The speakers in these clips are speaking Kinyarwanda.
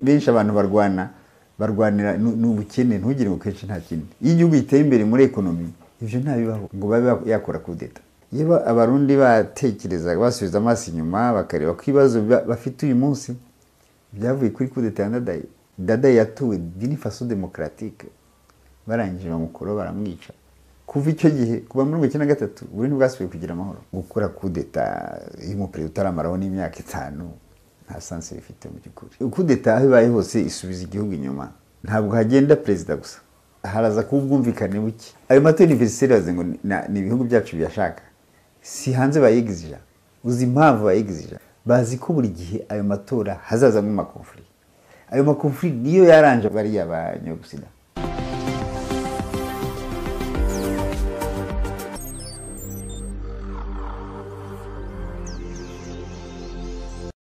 benshi abantu barwana barwanira nu- ni ubukene ntugire ngo kenshi nta kindi iyo igihugu giteye imbere muri ekonomi ibyo ntabibaho ngo babe yakora kudeta iyo ba- abarundi batekerezaga basubiza amaso inyuma bakareba ko ibibazo ba- bafite uyu munsi byavuye kuri kudeta ya dadayi dadayi yatuwe gini faso demokaratike barangije bamukoro baramwica kuva icyo gihe kuva muri mirongo icyenda na gatatu buri ntibwasubiye kugira amahoro gukora kudeta y'umuperezida utaramaraho n'imyaka itanu nta sansi bifite mu by'ukuri kudeta aho ibaye hose isubiza igihugu inyuma ntabwo hagenda perezida gusa haraza kuba ubwumvikane buke ayo matora univeriseri bavuze ngo ni- na- ni ibihugu byacu biyashaka si hanze bayigizija uzi impamvu bayigizija bazi ko buri gihe ayo matora hazazamo amakonfuri ayo makonfuri niyo yaranje bariya banyagusida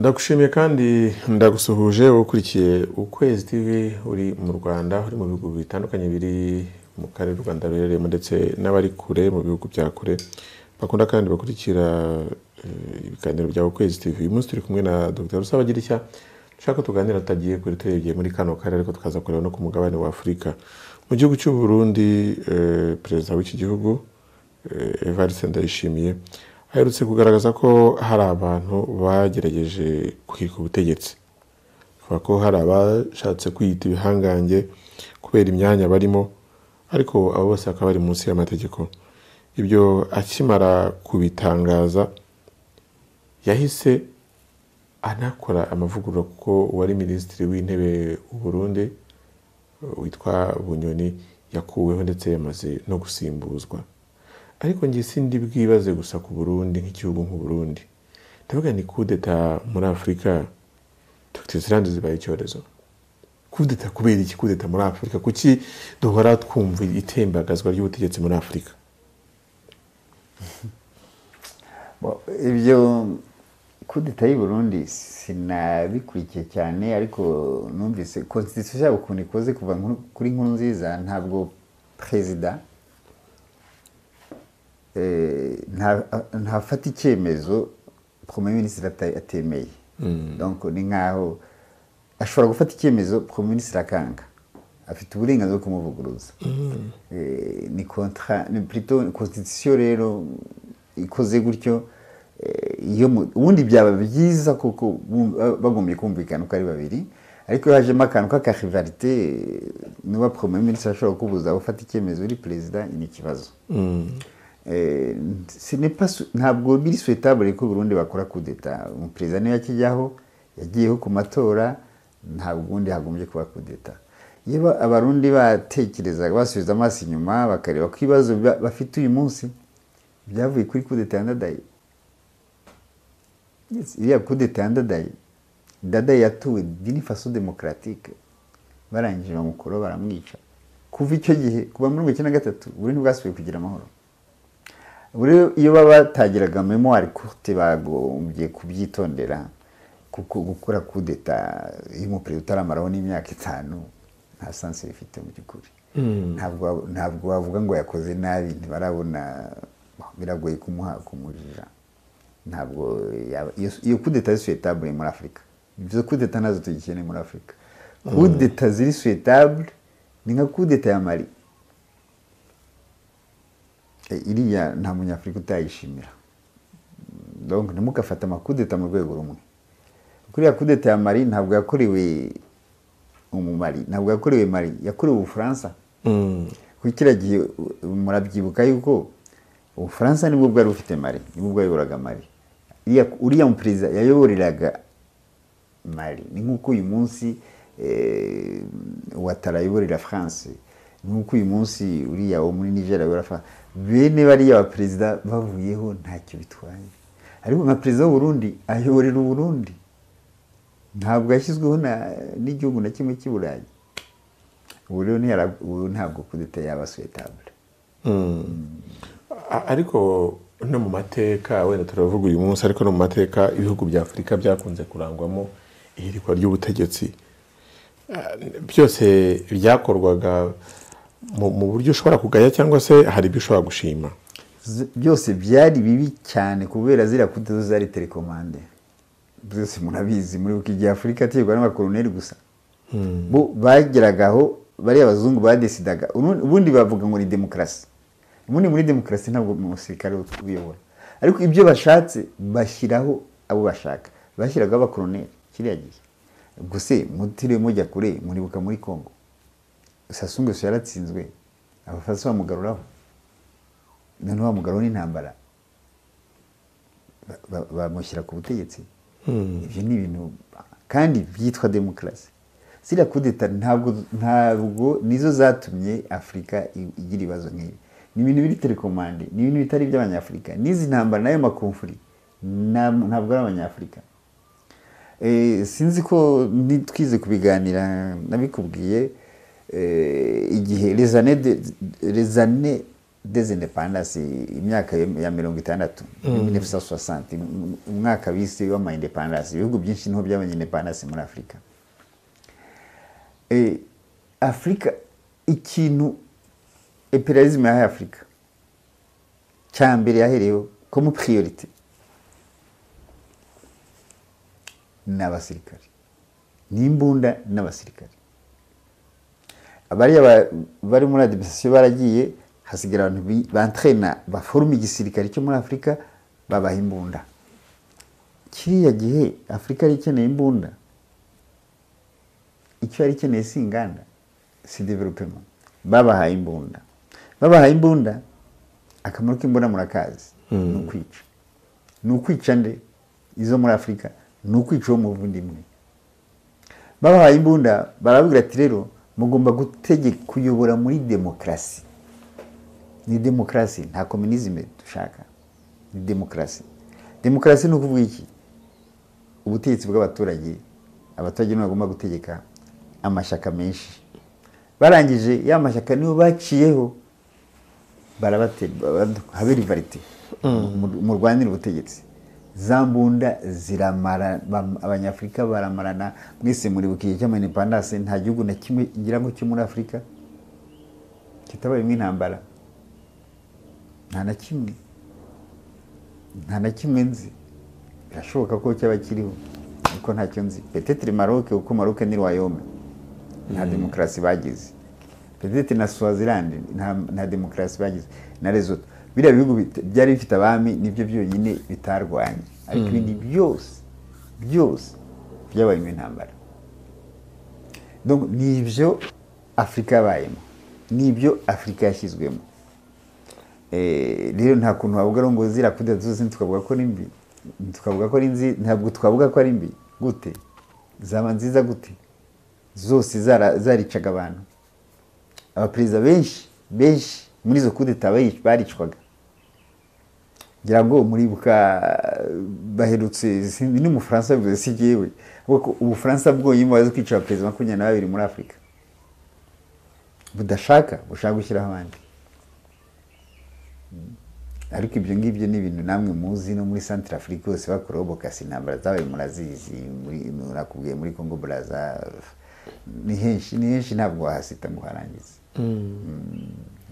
ndagushimiye kandi ndagusuhuje wowe ukurikiye ukwezi tv uri mu rwanda uri mu bihugu bitandukanye biri mu karere u rwanda ruherereyemo ndetse n'abari kure mu bihugu bya kure bakunda kandi bakurikira eh, ibiganiro bya ukwezi tv uyu munsi turi kumwe na dr rusabagirishya dushaka ko tuganira tutagiye kuri turebye muri kano karere ariko tukaza kureba no ku mugabane wa afurika mu gihugu cy'u burundi eh, perezida w'iki gihugu eh, evariste ndayishimiye aherutse kugaragaza ko hari abantu bagerageje kwika ubutegetsi kuva ko hari abashatse kwiyita ibihangange kubera imyanya barimo ariko abo bose bakaba bari munsi y'amategeko ibyo akimara kubitangaza yahise anakora amavugurura kuko uwari minisitiri w'intebe w'u Burundi witwa bunyoni yakuweho ndetse yamaze no gusimbuzwa ariko njye sindi bwibaze gusa ku burundi nk'igihugu nk'u Burundi ndavuga ni kudeta muri afurika dr zirande zibaye icyorezo kudeta kubera iki kudeta muri afurika kuki duhora twumva itembagazwa ry'ubutegetsi muri afurika Bo- ibyo kudeta y'i Burundi sinabikurikiye cyane ariko numvise constitution yabo ukuntu ikoze kuva nkuru- kuri nkuru nziza ntabwo perezida eh, nta- ntafata icyemezo premier ministre ata- atemeye donc ni nkaho ashobora gufata icyemezo premier ministre akanga afite uburenganzira bwo kumuvuguruza Eh, ni kontra ni plutôt constitution rero ikoze gutyo eh, iyo mu- ubundi byaba byiza kuko bum- ba- bagombye kumvikana uko ari babiri ariko iyo hajemo akantu k'akarivarite niba premier ministre ashobora kubuza gufata icyemezo uri perezida ni ikibazo Eh, ce n'est pas sou- ntabwo biri souhaitable ko Burundi bakora coup d'etat umuperezida niyo yakijyaho yagiyeho ku matora ntabwo ubundi hagombye kuba coup d'etat iyo ba- abarundi batekerezaga basubiza amaso inyuma bakareba ko ibibazo ba- bafite uyu munsi byavuye kuri coup d'etat ya Ndadaye Yes, iriya coup d'etat ya Ndadaye Ndadaye yatuwe Guinée Faso Democratique barangije bamukoro baramwica kuva icyo gihe kuva muri mirongo icyenda na gatatu Burundi bwasubiye kugira amahoro buriya iyo baba batagiraga memoire courte bagombye kubyitondera kuko gukora kudeta y'umuperezida utaramaraho n'imyaka itanu nta sansi bifite mu by'ukuri ntabwo wa- ntabwo wavuga ngo yakoze nabi ntibarabona biragoye kumuha kumujija ntabwo yaba- iyo- iyo kudeta ziri suetabule muri afurika izo kudeta nazo tugikeneye muri afurika kudeta ziri suetabule ni nka kudeta ya mari Eh, iriya nta munyafurika utayishimira donc ntimugafate amakudeta mu rwego rumwe kuriya kudeta ya mari ntabwo yakorewe umumari ntabwo yakorewe mari yakorewe ubufaransa kuko kiriya gihe u- murabyibuka yuko ubufaransa nibwo bwari bufite mari nibwo bwayoboraga mari Iriya- uriya muperezida yayoboreraga mari ni nk'uko uyu munsi eh, watara ayoborera france ni nk'uko uyu munsi uriya wo muri niger ayobora france bene bariya baperezida bavuyeho ntacyo bitwaye ariko nka perezida w'uburundi ayoborera uburundi ntabwo yashyizweho na- n'igihugu na kimwe cy'i burayi ubu rero ntiyara- ubu ntabwo kudeta yaba suetabule A- ariko no mu mateka wenda turavuga uyu munsi ariko no mu mateka ibihugu bya afurika byakunze kurangwamo ihirikwa ry'ubutegetsi Ah, byose byakorwaga mu mu buryo ushobora kugaya cyangwa se hari ibyo ushobora gushima Z- byose byari bibi cyane kubera ziriya kudeta zari telekomande byose murabizi muri bukigihe afurika ategwa n'abakoloneli gusa bo bageragaho bariya abazungu badesidaga ubundi bavuga ngo ni demokarasi ubundi muri demokarasi ntabwo umusirikare uyobora ariko ibyo bashatse bashyiraho abo bashaka bashyiragaho abakoroneri kiriya gihe gusa mutiriwe mujya kure muribuka muri congo sasungu gusa yaratsinzwe abafaransa bamugaruraho noneho bamugaruraho n'intambara bamushyira ku butegetsi ibyo ni ibintu kandi byitwa demokarasi ziriya kudeta ntabwo ntabwo nizo zatumye afurika igira ibibazo nk'ibi ni ibintu biri telekomande ni ibintu bitari iby'abanyafurika n'izi ntambara n'ayo makomfuri ntabwo ari abanyafurika sinzi ko ntitwize kubiganira nabikubwiye igihe rezane dezindepandansi imyaka ya mirongo itandatu umwaka bise w'amayindepandansi ibihugu byinshi niho byabonye indepandansi muri afurika afurika ikintu imperialisme yahaye afurika cya mbere yahereyeho komu piriyorite ni abasirikare n'imbunda n'abasirikare bariya bari muri adiminisitirasiyo baragiye hasigara abantu bantrena baforuma igisirikare cyo muri afurika babaha imbunda kiriya gihe afurika yari ikeneye imbunda icyo yari ikeneye si inganda si developema babahaye imbunda babahaye imbunda akamaro k'imbunda murakazi ni ukwica ni ukwica nde izo muri afurika ni ukwica uwo muvundimwe babahaye imbunda barababwira ati rero mugomba gutegeka kuyobora muri demokarasi ni demokarasi nta kominizime dushaka ni demokarasi demokarasi ni ukuvuga iki ubutegetsi bw'abaturage abaturage nibo bagomba gutegeka amashyaka menshi barangije ya mashyaka nibo baciyeho habera ivarite murwanire ubutegetsi za mbunda ziramara abanyafurika baramarana mwese muribuka igihe cy'amanipandase nta gihugu na kimwe ngira ngo cyo muri afurika kitabayemo intambara nta na kimwe nta na kimwe nzi birashoboka ko cyaba kiriho ariko ntacyo nzi petetiri maroke kuko maroke ni rwayome nta demokarasi bagize petetiri na swazilandi nta demokarasi bagize na rezoto biriya bihugu byari bifite abami nibyo byonyine bitarwanye ariko ibindi byose byose byabayemo intambara ni ibyo afurika yabayemo ni ibyo afurika yashyizwemo rero nta kuntu wavuga ngo ziriya kudeta zose tukavuga ko ari mbi tukavuga ko ari nzi ntabwo twavuga ko ari mbi gute zaba nziza gute zose zaricaga abantu abaperezida benshi benshi muri izo kudeta baricwaga ngira ngo muribuka baherutse n'umufaransa bivuze si jyewe kuko ubufaransa bwonyine bazi kwica abaperezida makumyabiri na babiri muri afurika budashaka bushaka gushyiraho abandi ariko ibyo ngibyo ni ibintu namwe muzi no muri santire afurika hose bakoreho bokasi intambara zabaye murazizi murakubwiye muri kongo buraza ni henshi ni henshi ntabwo wahasita ngo uharangize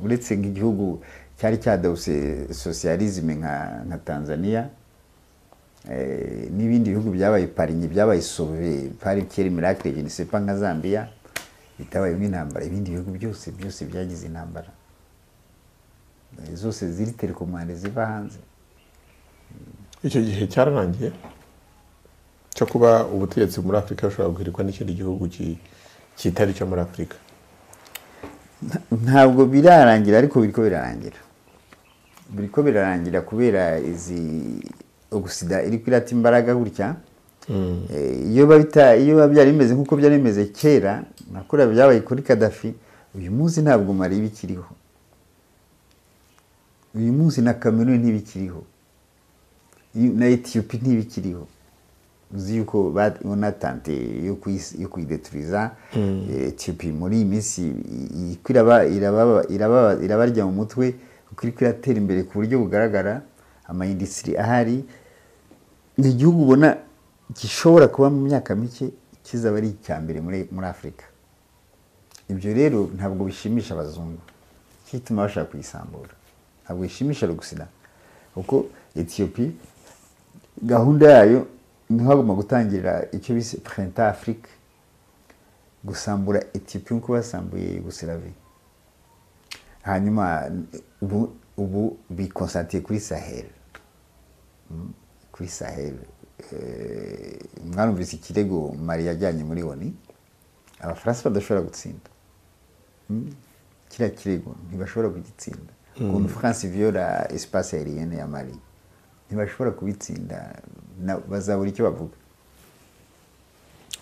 uretse nk'igihugu cyari cyadawuse sosiyalizime nka tanzania n'ibindi bihugu byabaye parinye byabaye sove pari kera miracle jenisepa nka zambia bitabayemo intambara ibindi bihugu byose byose byagize intambara zose ziri telekomande ziva hanze icyo gihe cyararangiye cyo kuba ubutegetsi muri afurika bushobora guhirikwa n'ikindi gihugu kitari icyo muri afurika ntabwo birarangira ariko biriko birarangira biriko birarangira kubera izi ogusida iri kwirata imbaraga gutya iyo biba byari bimeze nk'uko byari bimeze kera nakuriya byabaye kuri kadafi uyu munsi ntabwo mari bikiriho uyu munsi na kameruni ntibikiriho na etiyopi ntibikiriho uzi yuko unatante yo kuyideturiza etiyopi muri iyi minsi irabarya mu mutwe kuko iri kwiratera imbere ku buryo bugaragara amayindisitiri ahari ni igihugu ubona gishobora kuba mu myaka mike kizaba ari icya mbere muri afurika ibyo rero ntabwo bishimisha abazungu kituma bashaka kuyisambura ntabwo bishimisha rugusina kuko etiyopi gahunda yayo niho hagomba gutangirira icyo bise purenta afurika gusambura etiyopiya uko basambuye yugoslavia hanyuma ubu ubu bikonsantiye kuri sahel kuri sahel mwarumvise ikirego mari yajyanye muri oni abafaransa badashobora gutsinda kiriya kirego ntibashobora kugitsinda ukuntu france viola espace aerienne ya mari ntibashobora kubitsinda bazabura icyo bavuga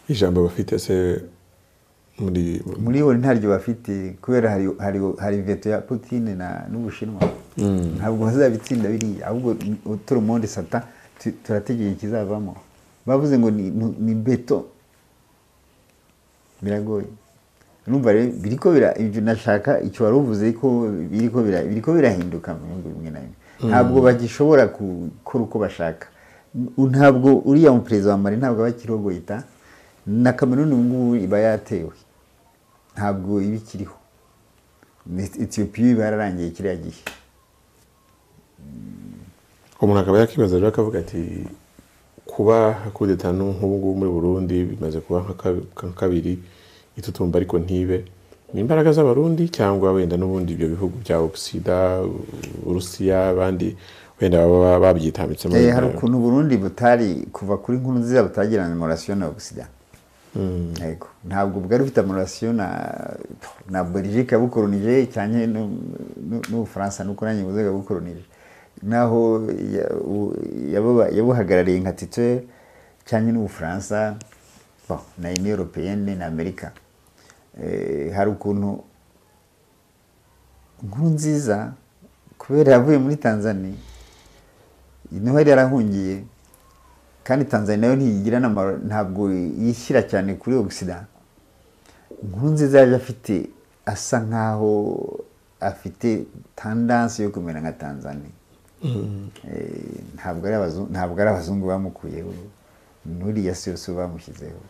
ijambo bafite se muri muri bo ntaryo bafite kubera hari hari hari veto ya Putin na n'Ubushinwa ntabwo bazabitsinda biriya ahubwo turi monde sata turategeye ikizavamo bavuze ngo ni, ni, ni beto biragoye numva rero biriko bira ibyo nashaka icyo wari uvuze ko biriko bira biriko birahinduka mu bihugu bimwe na bimwe ntabwo bagishobora gukora uko bashaka ntabwo uriya muperezida wa Mali ntabwo aba akirogoyita na kameruni ubu ngubu iba yatewe ntabwo iba ikiriho etiyopiya iba yararangiye kiriya gihe umuntu akaba yakibaza rero akavuga ati kuba kudeta nk'ubu ngubu muri burundi bimaze kuba nka kabiri itutumba ariko ntibe ni imbaraga z'abarundi cyangwa wenda n'ubundi ibyo bihugu bya obusida uburusiya abandi wenda baba babyitambitsemo hari ukuntu burundi butari kuva kuri nkuru nziza butagirana morasiyo na obusida yego ntabwo bwari bufite amorasiyo na na belgique yabukoronije cyane n'ubufaransa nuko nanjye buze yabukoronije naho yabuhagarariye nka titwe cyane n'ubufaransa na union européenne na amerika hari ukuntu nkuru nziza kubera yavuye muri tanzania niho yari yarahungiye kandi tanzania nayo ntiyigira ntabwo yishyira cyane kuri ogisida inkuru nziza yaje afite asa nkaho afite tandansi yo kumera nka tanzania ntabwo ari abazungu bamukuyeho n'uriya yose bamushyizeho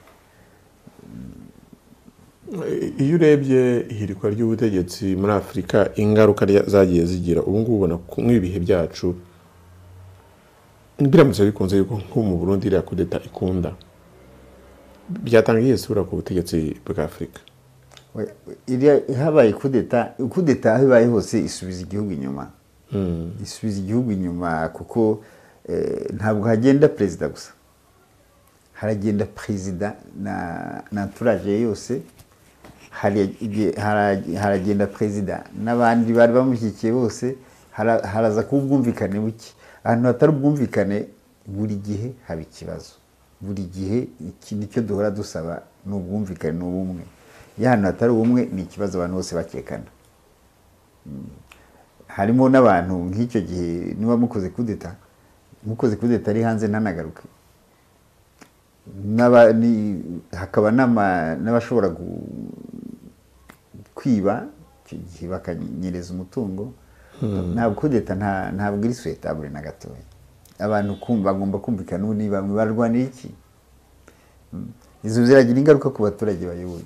iyo urebye ihirikwa ry'ubutegetsi muri afurika ingaruka zagiye zigira ubu ngubu ubona nk'ibihe byacu biramutse bikunze yuko nko mu burundi iriya kudeta ikunda byatanga iyihe sura ku butegetsi bwa afurika habaye kudeta kudeta aho ibaye hose isubiza igihugu inyuma isubiza igihugu inyuma kuko ntabwo hagenda perezida gusa haragenda perezida na turaje ye yose haragenda perezida n'abandi bari bamushyigikiye bose haraza kuba ubwumvikane buke ahantu hatari ubwumvikane buri gihe haba ikibazo buri gihe iki nicyo duhora dusaba ni ubwumvikane ni ubumwe iyo ahantu hatari ubumwe ni ikibazo abantu bose bakekana harimo n'abantu nk'icyo gihe niba mukoze kudeta mukoze kudeta ari hanze ntanagaruke hakaba n'abashobora kwiba icyo gihe bakanyereza umutungo ntabwo kudeta ntabwo iri suwetabure na gatoya abantu bagomba kumvikana ubu ni bamwe barwanira iki izo ziragira ingaruka ku baturage bayoboye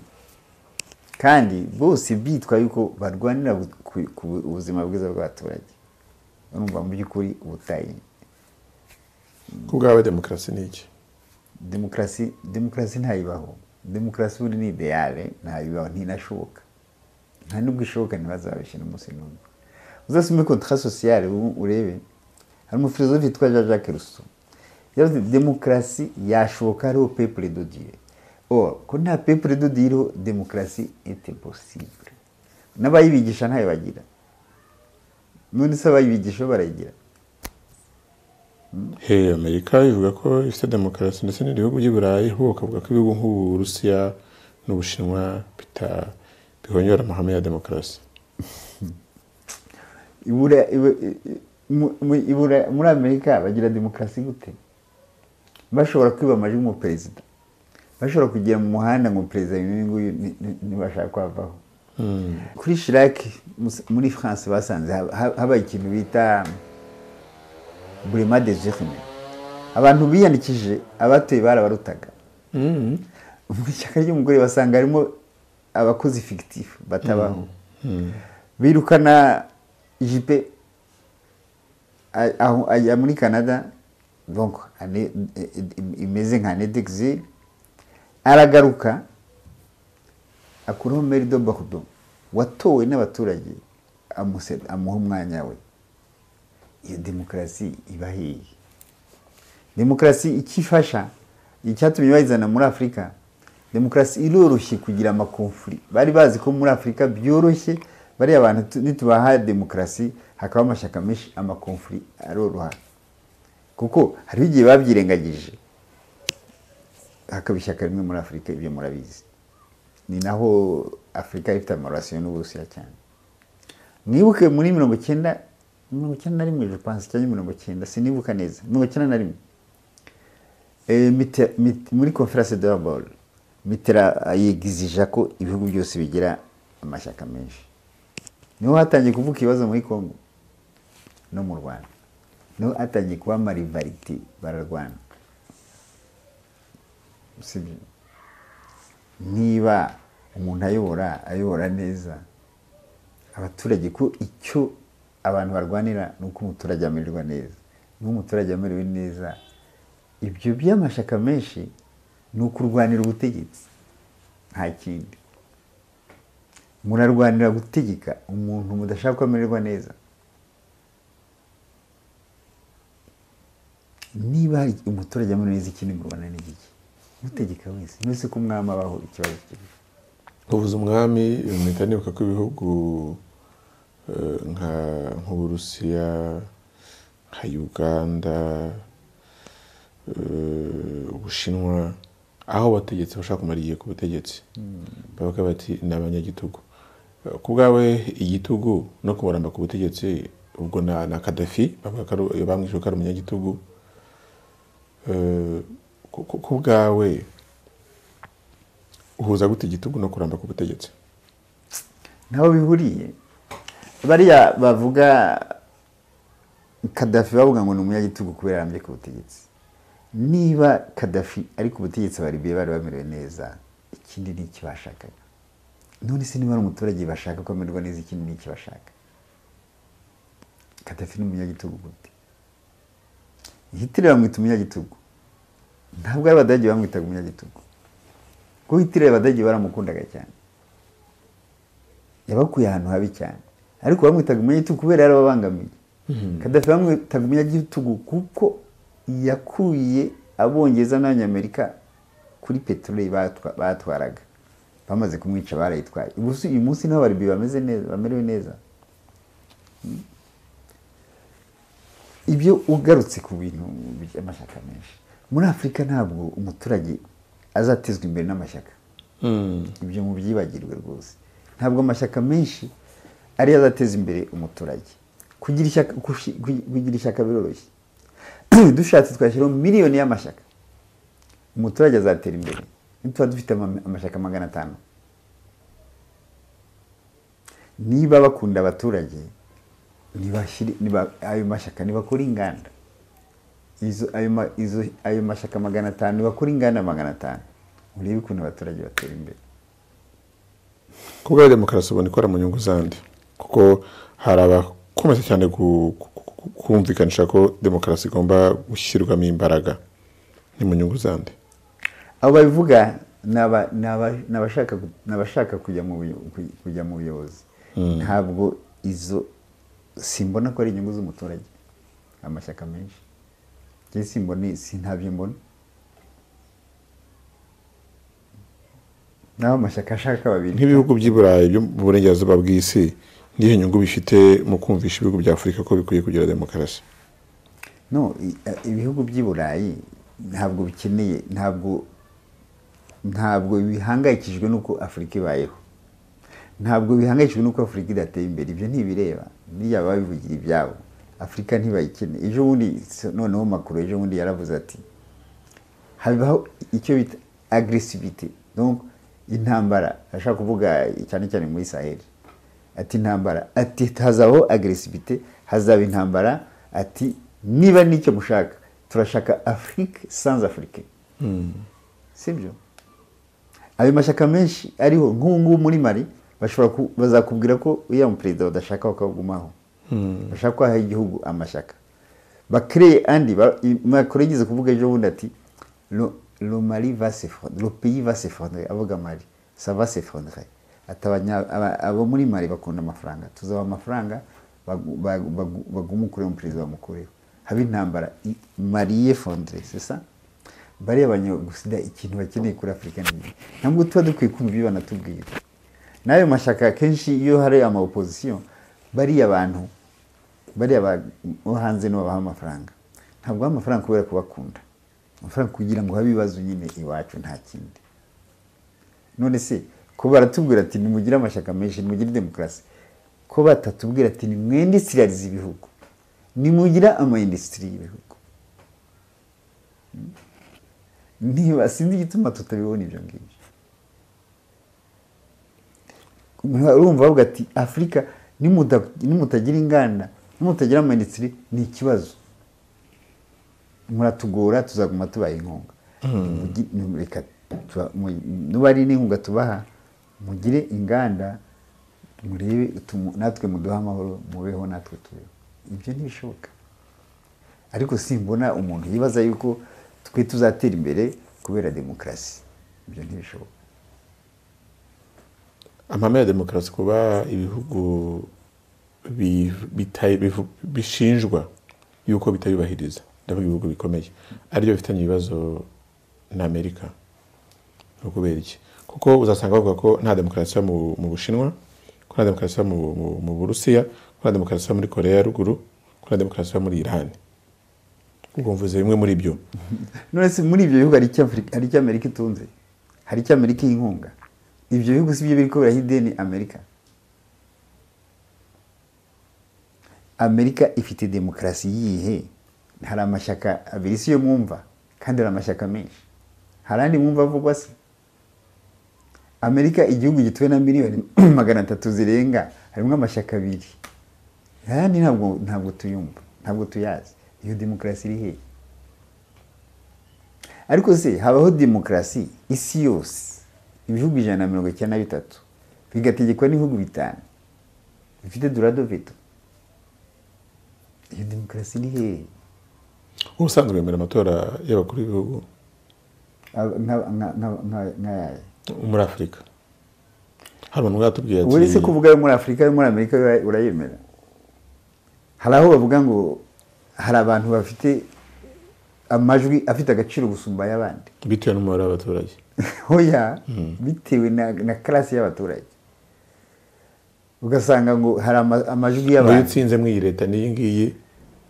kandi bose bitwa yuko barwanira ku buzima bwiza bw'abaturage urumva mu by'ukuri ubutayi ku bwawe demokarasi ni iki demokarasi demokarasi ntayibaho demokarasi ubundi ni ideyale ntayibaho ntinashoboka nta nubwo ishoboka ntibazabishyira umunsi n'umwe uzasome kontra sociale urebe hari umufilozofe witwa jean jacques rousseau yavuze demokarasi yashoboka hariho pepure do dieu or ko nta pepure do dieu iriho demokarasi ete possible n'abayibigisha ntayo bagira none se abayibigisha barayigira he amerika ivuga ko ifite demokarasi ndetse n'ibihugu by'i burayi ho bakavuga ko ibihugu nk'uburusiya n'ubushinwa bihonyora amahame ya demokarasi muri amerika bagira demokarasi gute bashobora kwiba amajwi umuperezida bashobora kugera mu muhanda ngo perezida uyu nguyu ntibashaka kwavaho kuri shirake muri france basanze habaye ikintu bita burema de jerine abantu biyandikije abatuye barabarutaga mu ishyaka ry'umugore basanga harimo abakozi fikitifu batabaho birukana ijipe aho ajya muri canada donc imeze nka nedexil aragaruka akuraho merido bakudo watowe n'abaturage amuse- amuha umwanya we iyo demokarasi iba hehe demokarasi icyo ifasha icyatumye bayizana muri afurika demokarasi iroroshye kugira amakomfuri bari bazi ko muri afurika byoroshye bariya abantu tu- nitubaha demokarasi hakaba amashyaka menshi amakomfuri aroroha kuko hariho igihe babyirengagije hakaba ishyaka rimwe muri afurika ibyo murabizi ni naho afurika ifite amarasiyo n'uburusiya cyane mwibuke muri mirongo icyenda mirongo icyenda na rimwe je pense cyangwa mirongo icyenda sinibuka neza mirongo icyenda na rimwe Eh, Mitter- Mit- muri conference de Hamburg Mitterrand yigizija ko ibihugu byose bigira amashyaka menshi niho hatangiye kuvuka ibibazo muri Congo no mu Rwanda niho hatangiye kuba amarivarite bararwana sibyo niba umuntu ayobora ayobora neza abaturage ko icyo abantu barwanira ni uko umuturage amererwa neza niba umuturage amerewe neza ibyo by'amashyaka menshi ni ukurwanira ubutegetsi nta kindi murarwanira gutegeka umuntu mudashaka ko amererwa neza niba hari umuturage amerewe neza ikindi murwana ni iki mutegeka wese mwese ko umwami abaho ikibazo kiri ubuze umwami mpita nibuka ko ibihugu eh, nka- nk'uburusiya nka uganda eh, ubushinwa aho abategetsi bashaka kumara igihe ku butegetsi bavuga bati ni abanyagitugu Eh, ku bwawe igitugu no kumuramba ku butegetsi ubwo na na kadafi bavuga ko ari- bamwishe ko ari umunyagitugu Eh, ku- ku ku bwawe uhuza gute igitugu no kuramba ku butegetsi ntaho bihuriye bariya bavuga kadafi bavuga ngo ni umunyagitugu kubera arambye ku butegetsi niba kadafi ari ku butegetsi abaribiye bari bamerewe neza ikindi ni iki bashakaga none se niba ari umuturage bashaka ko amererwa neza ikindi ni iki bashaka kadafi ni umunyagitugu gute hitler bamwita umunyagitugu ntabwo ari abadage bamwitaga umunyagitugu kuko hitler abadage baramukundaga cyane yabakuye ahantu habi cyane ariko bamwitaga umunyagitugu kubera yari ababangamiye kadafi bamwitaga umunyagitugu kuko yakuye abongereza n'abanyamerika kuri peteroli batwa- batwaraga bamaze kumwica barayitwaye Ubu- uyu munsi niho baribi bameze neza bamerewe neza Mm. ibyo ugarutse ku bintu by'amashyaka menshi muri afurika ntabwo umuturage azatezwa imbere n'amashyaka ibyo mubyibagirwe rwose ntabwo amashyaka menshi ariyo azateza imbere umuturage kugira ishyaka kushi- kugi- kugira ishyaka biroroshye dushatse twashyiraho miliyoni y'amashyaka umuturage azatera imbere nituba dufite ama- amashyaka magana atanu niba bakunda abaturage nibashyire- niba- ayo mashyaka nibakora inganda izo ayo ma- izo- ayo mashyaka magana atanu nibakora inganda magana atanu urebe ukuntu abaturage batera imbere ku bwa demokarasi ubona ikora mu nyungu zandi kuko hari abakomeza cyane gu- gu- gu- kumvikanisha ko demokarasi igomba gushyirwamo imbaraga ni mu nyungu zandi abo babivuga ni aba- ni aba- ni abashaka ku- ni abashaka kujya mu buyo- ku- kujya mu buyobozi ntabwo izo simbona ko ari inyungu z'umuturage amashyaka menshi njye simbona si ntabyo mbona naho amashyaka ashaka babiri nk'ibihugu by'i burayi byo mu burengerazuba bw'isi niyo nyungu bifite mu kumvisha ibihugu bya afurika ko bikwiye kugira demokarasi no i- eh, ibihugu by'i burayi ntabwo bikeneye ntabwo ntabwo bihangayikijwe n'uko afurika ibayeho ntabwo bihangayikijwe n'uko afurika idateye imbere ibyo ntibireba biriya baba bivugira ibyabo afurika ntibayikene ejo bundi so- noneho makuru ejo bundi yaravuze ati habaho icyo bita agresivite donc intambara ashaka kuvuga cyane cyane muri saheli ati intambara ati hazabaho agresivite hazaba intambara ati niba nicyo mushaka turashaka afurike sans afurike sibyo ayo mashyaka menshi ariho nk'ubu ngubu muri mari bashobora ku- bazakubwira ko uriya muperezida badashaka bakagumaho bashaka kwaha igihugu amashyaka bakereye andi ba- i- macron yigeze kuvuga ejo bundi ati lo, lo mari va s'effondre- le pays va s'effondrer avuga mari ça va s'effondrer ati abanya- aba- abo muri mari bakunda amafaranga tuzaba amafaranga bagu- bagu- bagu- bagume ukureho umuperezida bamukureho haba intambara i- mariye fondre sesa bariya abanyagusida ikintu bakeneye kuri afurika ni iki? ntabwo tuba dukwiye kumva ibyo banatubwira n'ayo mashyaka akenshi iyo hari ama opozisiyo bariya bantu bariya ba- bo hanze nibo babaha amafaranga ntabwo baha amafaranga kubera kubakunda amafaranga kugira ngo habe ibibazo nyine iwacu nta kindi none se ko baratubwira ati nimugire amashyaka menshi nimugire demokarasi ko batatubwira ati nimwendisirarize ibihugu nimugire amayindisitiri y'ibihugu Mm. niba sinzi igituma tutabibona ibyo ngibyo urumva bavuga ati afurika nimuta- nimutagira inganda nimutagira amayindisitiri ni ikibazo muratugora tuzaguma tubaha inkunga Mugi- ni- reka tuba- mu- niba ari n'inkunga tubaha mugire inganda murebe tumu- natwe muduhe amahoro mubeho natwe tubeho ibyo ntibishoboka ariko simbona umuntu yibaza yuko twe tuzatera imbere kubera demokarasi ibyo ntibishoboka amahame ya demokarasi kuba ibihugu bi- bitayi- bivu- bishinjwa yuko bitabibahiriza ndavuga ibihugu bikomeye aribyo bifitanye ibibazo na amerika ni ukubera iki kuko uzasanga bavuga ko nta demokarasi iba mu mu bushinwa ko nta demokarasi iba mu mu- mu burusiya ko nta demokarasi iba muri koreya ya ruguru ko nta demokarasi iba muri irani ubwo mvuze bimwe muri byo none se muri ibyo bihugu hari icyo Afurika- hari icyo amerika itunze hari icyo amerika iha inkunga ibyo bihugu si byo biri kubera ideni amerika amerika ifite demokarasi yihe hari amashyaka abiri si yo mwumva kandi hari amashyaka menshi hari andi mwumva avugwa se amerika igihugu gituwe na miliyoni magana atatu zirenga harimo amashyaka abiri ayandi ntabwo ntabwo tuyumva ntabwo tuyazi iyo demokarasi iri hehe ariko se habaho demokarasi isi yose ibihugu ijana na mirongo icyenda na bitatu bigategekwa n'ibihugu bitanu bifite durado veto iyo demokarasi ni hehe ubusanzwe bemera amatora y'abakuru b'ibihugu Aba- nka- nka- nka- nka- nk'ayaya muri afurika hari umuntu watubwiye ati uretse kuvuga ayo muri afurika ayo muri amerika ura- urayemera hari aho bavuga ngo hari abantu bafite amajwi afite agaciro gusumba ay'abandi bitewe n'umubare w'abaturage hoya bitewe na, na karasi y'abaturage ugasanga ngo hari ama- amajwi iyo y'abantu utsinze muri iyi leta n'iyi ngiyi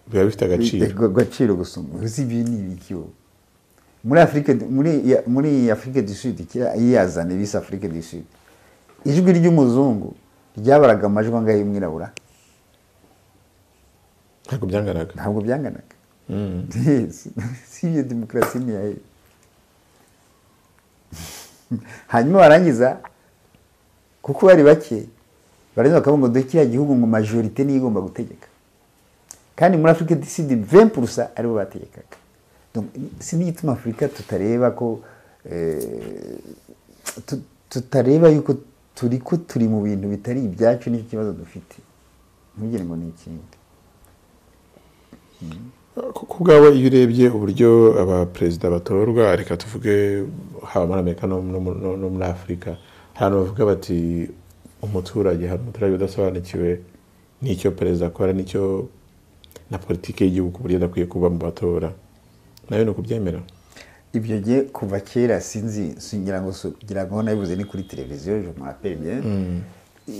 biba bifite agaciro Ego- agaciro gusumba uzi ibi ni ibiki wowe? muri afurika muri ya- muri afurika du sud kera yiyazane bise afurika du sud ijwi ry'umuzungu ryabaraga amajwi angahe y'umwirabura ntabwo byanganaga ntabwo byanganaga Mm. Yes. si iyo demokarasi ni yahe hanyuma barangiza kuko bari bake barangiza bakavuga ngo dore kiriya gihugu ngo majorite niyo igomba gutegeka kandi muri afurika du sud vempurusa aribo bategekaga Donc, si n'igituma afurika tutareba ko eh, tu- tutareba yuko turi ko turi mu bintu bitari ibyacu nicyo kibazo dufite ntugire ngo ni ikindi ku bwawe iyo urebye uburyo abaperezida batorwa reka tuvuge haba muri amerika no no- no- no muri afurika hari abantu bavuga bati umuturage hari umuturage udasobanukiwe n'icyo perezida akora n'icyo na politiki y'igihugu uburyo adakwiye kuba mu batora nayo ni ukubyemera ibyo gihe kuva kera sinzi singira ngo si- ngira ngo nabivuze ni kuri televiziyo je me rappelle bien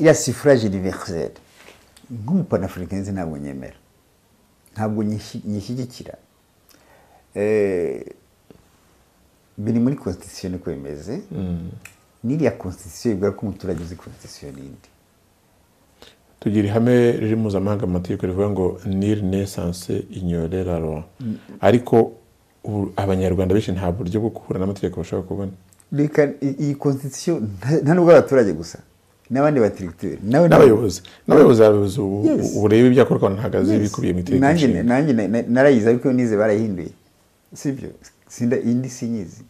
ya suffrage universel nk'umupanafurikanize ntabwo nyemera ntabwo nyishi- nyishyigikira Eh, biri muri constitution niko bimeze n'iriya constitution ivuga ko umuturage uzi constitution n'indi tugira ihame riri mpuzamahanga mu mategeko rivuga ngo nil nesanse inyore la loi ariko ubu abanyarwanda benshi nta buryo bwo guhura n'amategeko bashobora kubona reka i- iyi constitution nta- nta nubwo abaturage gusa n'abandi batirigiteri n'abayobozi n'abayobozi abayobozi ubu Yes. ubu ureba ibyo akora ukabona ntabwo azi Yes. ibikubiye mu itegeko nanjye nshinga. nanjye na- na- narayize ariko nize barayihinduye sibyo sinda indi sinyizi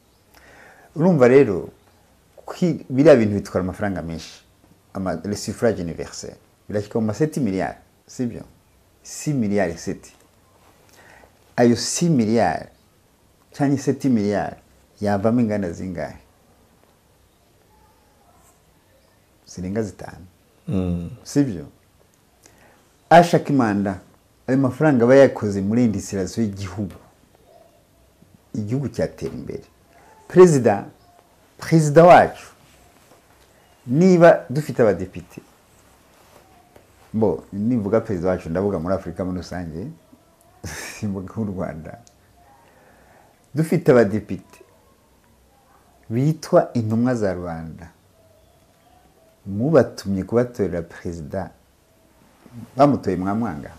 urumva rero kwi- biriya bintu bitwara amafaranga menshi ama le suffrage universel birashyika mu ma 7 miliyari sibyo 6 miliyari 7 ayo 6 miliyari cyangwa 7 miliyari yavamo inganda zingahe zirenga zitanu Mm. sibyo ashakimanda ayo mafaranga aba yakoze muri indisiraziyo y'igihugu igihugu cyatera imbere perezida perezida wacu niba dufite abadepite bo nivuga perezida wacu ndavuga muri afurika muri rusange simvuga nk'u rwanda dufite abadepite bitwa intumwa za rubanda mubatumye kubatorera perezida bamutoye mwamwanga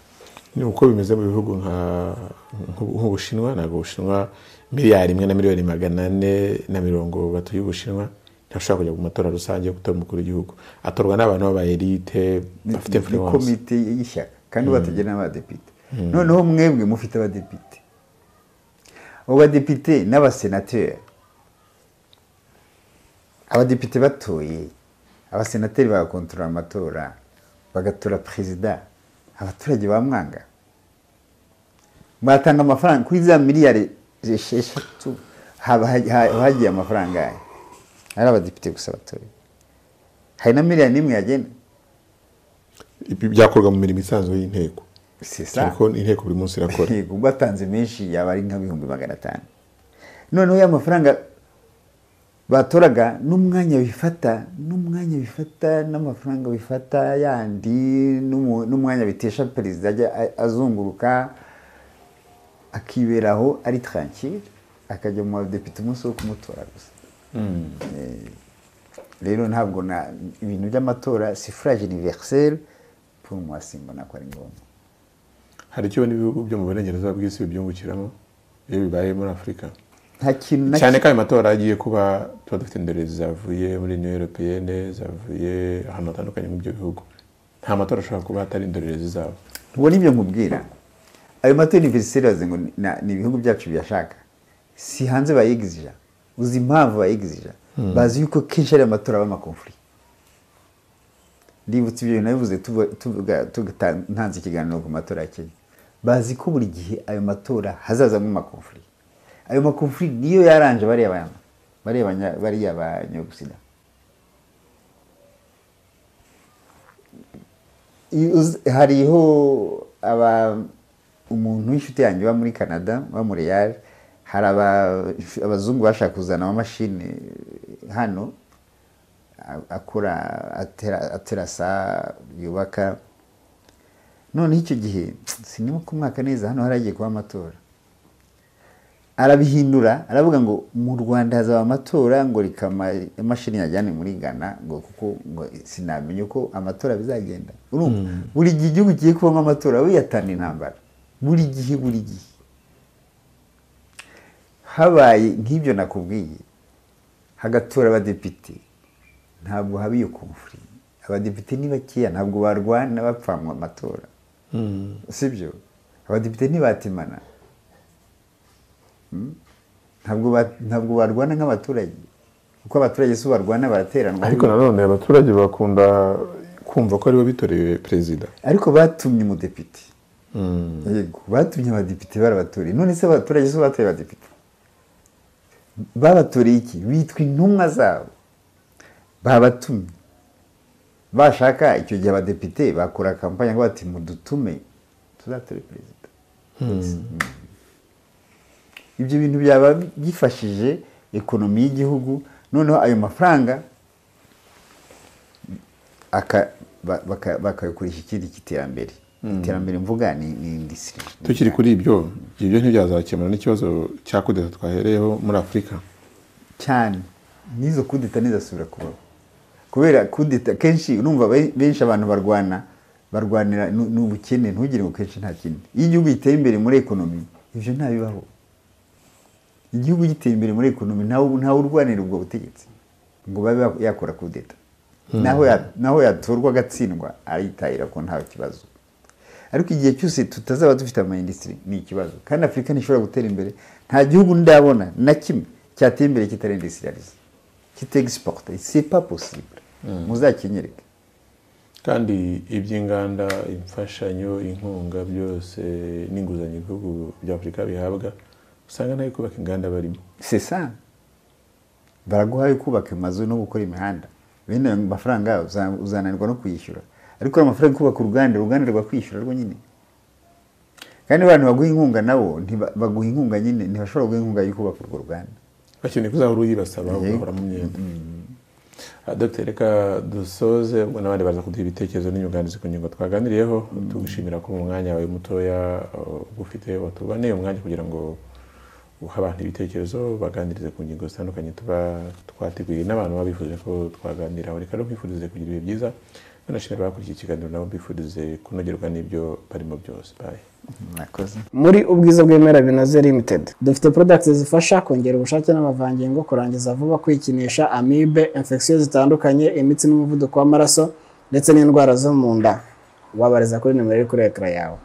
ni uko bimeze mu bihugu nka- nk'u- nk'ubushinwa ntabwo ubushinwa miliyari imwe na miliyoni magana ane na mirongo batuye ubushinwa ntashobora kujya mu matora rusange yo gutora umukuru w'igihugu atorwa n'abantu b'abayelite Ni- ni bafite influence komite y'ishyaka kandi bategera n'abadepite noneho mwebwe mufite abadepite abo badepite n'abasenateri abadepite batoye abasenateri bagakontorora amatora bagatora perezida abaturage bamwanga mwatanga amafaranga kuri za miliyari esheshatu haba ha- ha- hagiye amafaranga aya ari abadepite gusa batoye hari na miliyari n'imwe yagenda Ibi byakorwa mu mirimo isanzwe y'inteko C'est ça. ariko inteko buri munsi irakora Yego, ubwo atanze menshi yaba ari nk'ibihumbi magana atanu noneho ya mafaranga batoraga n'umwanya bifata n'umwanya bifata n'amafaranga bifata yandi n'umu- n'umwanya bitesha perezida ajya a- azunguruka akiberaho ari tranquille akajya mu badepite umunsi wo kumutora gusa Eh, rero ntabwo na ibintu by'amatora suffrage universel pour moi simbona ko ari ngombwa hari icyo n'ibihugu byo mu burengerazuba bw'isi bibyungukiramo iyo bibaye muri afurika nta kintu na cyane ko ayo matora agiye kuba tuba dufite indorerezi zavuye muri niyo europeyene zavuye ahantu hatandukanye mu byo bihugu nta matora ashobora kuba hatari indorerezi zabo ubwo nibyo nkubwira ayo matora univeriseri waze ngo ni- na- ni ibihugu byacu biyashaka si hanze bayegizija uzi impamvu bayegizija bazi yuko kenshi ari amatora aba amakonfuri ndibutse ibyo bintu nabivuze tuvuga- tuvuga- tuvuga- ntanze ikiganiro ku matora ya kenya bazi ko buri gihe ayo matora hazazamo amakonfuri ayo makonfuri niyo yaranje bariya bana bariya banya- bariya banyagusida I- uz- hariho aba umuntu w'inshuti yanjye uba muri canada uba muri real hari aba- abazungu bashaka kuzana amamashini hano a- akora atera- aterasa yubaka noneho icyo gihe sinema ku mwaka neza hano haragiye kuba amatora arabihindura aravuga ngo mu rwanda hazaba amatora ngo reka ama- imashini yajyane muri ghana ngo kuko ngo sinamenya uko amatora bizagenda urumva buri gihe igihugu kigiye kubamo amatora wiyatana intambara buri gihe buri gihe habaye nk'ibyo nakubwiye hagatora abadepite ntabwo haba iyo komfuri abadepite ni bakeya ntabwo barwana bapfanwa amatora sibyo abadepite ntibatemana ntabwo ba- ntabwo barwana nk'abaturage kuko abaturage si barwana barateranwa ariko nanone abaturage bakunda kumva ko aribo bitoreye perezida ariko batumye umudepite yego batumye abadepite barabatoreye none se abaturage si bo batoye abadepite babatoreye iki bitwa intumwa zabo babatumye bashaka icyo gihe abadepite bakora kampanye ngo bati mudutume tuzatore perezida ibyo bintu byaba byifashije ekonomi y'igihugu noneho ayo mafaranga aka- ba- baka- bakayakoresha ikindi kiterambere iterambere mvuga ni ni indisiri tukiri kuri ibyo ibyo ntibyazakemura n'ikibazo cya kudeta twahereyeho muri afurika cyane n'izo kudeta ntizasubira kubaho kubera kudeta kenshi urumva be- benshi abantu barwana barwanira nu- n'ubukene ntugire ngo kenshi nta kindi iyo igihugu giteye imbere muri ekonomi ibyo ntabibaho igihugu giteye imbere muri ekonomi ntawe ntawe urwanira ubwo butegetsi ngo babe bak- yakora kudeta naho ya- naho yatorwa agatsindwa arayitahira ko nta kibazo ariko igihe cyose tutazaba dufite amayindisitiri ni ikibazo kandi afurika ntishobora gutera imbere nta gihugu ndabona na kimwe cyateye imbere kitari indisitirialize kitegisipota sipa posibure muzakinyereke kandi iby'inganda imfashanyo inkunga byose n'inguzanyo ibihugu bya afurika bihabwa usanga nayo kubaka inganda barimo sesa baraguhaye kubaka amazu no gukora imihanda bene ayo mafaranga uza- uzananirwa no kuyishyura ariko amafaranga yo kubaka uruganda uruganda rwakwishyura rwo nyine kandi abantu baguha inkunga nabo ntiba- baguha inkunga nyine ntibashobora guha inkunga yo kubaka urwo ruganda bakeneye kuzahora uyibasaba Yego. ugahora mu myenda Ah, dr reka dusoze ubwo n'abandi baza kuduha ibitekerezo n'inyunganizi ku ngingo twaganiriyeho tugushimira ko mu mwanya wawe mutoya uh, ufite watubaneye umwanya kugira ngo uhe abantu ibitekerezo baganirize ku ngingo zitandukanye tuba twateguye n'abantu baba bifuje ko twaganiraho reka no kwifurize kugira ibihe byiza banashimira abakurikiye ikiganiro nabo mbifurize kunogerwa n'ibyo barimo byose baye mwakoze muri ubwiza bw'ibimera binoze limited dufite products zifasha kongera ubushake n'amavangingo kurangiza vuba kwikinisha amibe infection zitandukanye imitsi n'umuvuduko w'amaraso ndetse n'indwara zo mu nda wabariza kuri nimero iri kuri ekara yawe